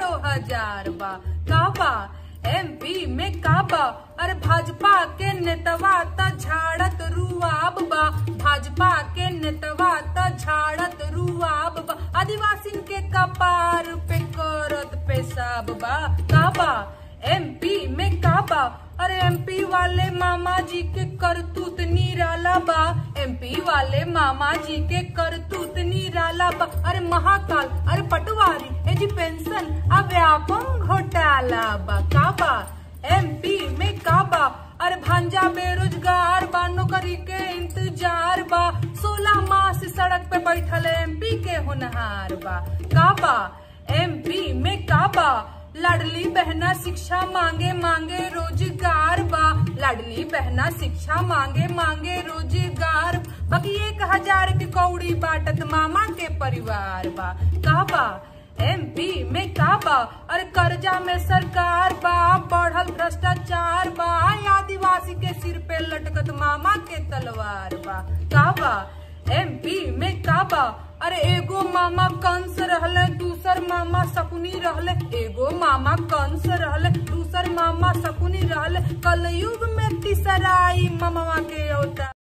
करोड़ों हजार बा का बा एमपी में का बा अरे भाजपा के नेतवा त झाड़त रुआब बा भाजपा के नेतवा त झाड़त रुआब बा आदिवासिन के कपार पे करत पेशाब बा का बा एमपी में का बा अरे एमपी वाले मामा जी के करतूत निराला बा एमपी वाले मामा जी के करतूत निराला बा अरे महाकाल अरे पटवारी ए जी पेंशन अब व्यापम घोटाला बा का बा एमपी में का बा अरे भांजा बेरोजगार बा नौकरी के इंतजार बा सोलह माह से सड़क पे बैठल एमपी के होनहार बा का बा एमपी में का बा लाडली बहना शिक्षा मांगे मांगे रोजगार बा लाडली बहना शिक्षा मांगे मांगे रोजगार बाकी एक हजार के कौड़ी बाटत मामा के परिवार बा का बा एमपी में का बा अरे कर्जा में सरकार बा बढ़ल भ्रष्टाचार बा आदिवासी के सिर पे लटकत मामा के तलवार बा का बा एमपी में का बा अरे एगो मामा कंस रहले दूसर मामा सकुनी रहले एगो मामा कंस रहले दूसर मामा सकुनी रहले कलयुग में तीसराई मामा के अवतार